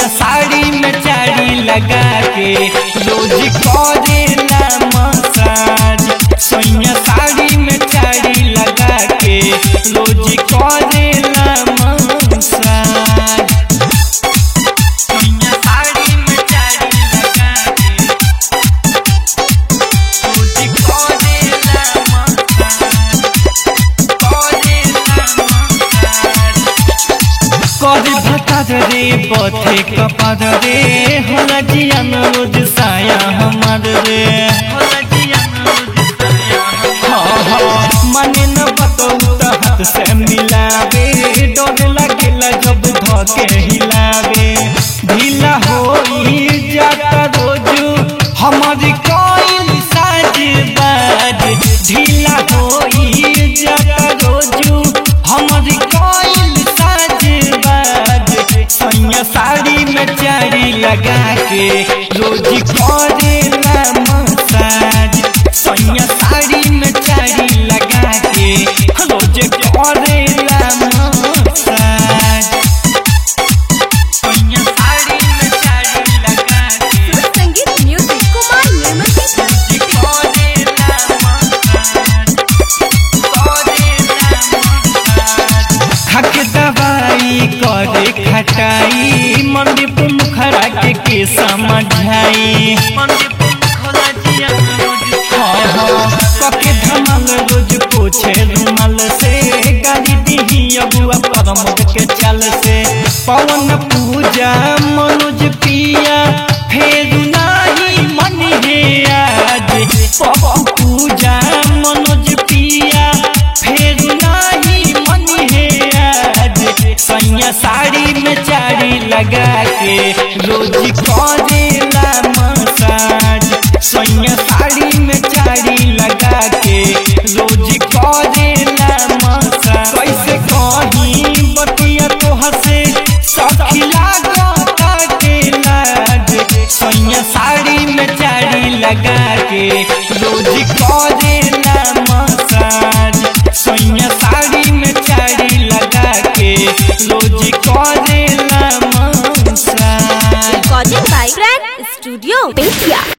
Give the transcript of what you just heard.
सैया साड़ी में चाड़ी लगा के रोज करेला मसाज सैया साड़ी में चाड़ी लगा के रोज करेला मसाज सैया साड़ी में चाड़ी लगा के रोज करेला मसाज करेला मसाज करे भतर रे पथे कपर रे होला जियन रोज साया हमर रे होला जियन रोज साया हाँ हाँ मने न बतौ त हाथ से मिलावे डर लागेला जब धके हिलावे ढीला होई जाता रोजू हमर कोई साज बाज ढीला होई जाता रोजू हमर कोई साज बाज सैया साड़ी में चाड़ी लगा के रोज करेला मसाज सैया साड़ी में चाड़ी लगा के रोज करेला मसाज सैया साड़ी में चाड़ी लगा के सुर संगीत म्यूजिक कुमार निर्मल की रोज करेला मसाज करेला मसाज खक दवाई करे खटाई मंदिर पे मुखरा के के समझाई हाँ हाँ कके धमल रोज पोछे रुमाल से गाली दीही अबुआ परमद के चल से पवन पूजा मनोज पिया फेर नाही मन हे आज पवन पूजा मनोज पिया फेर नाही मन हे आज सैया साड़ी में चाड़ी लगा के रोज करेला मसाज सैया साड़ी में चाड़ी लगा के रोज करेला मसाज कैसे कहीं बतिया तो हसे सखी लागता के लाज सैया साड़ी में चाड़ी लगा के रोज करेला मसाज सैया साड़ी में चाड़ी लगा के रोज करेला massage recording by brand studio Bettiah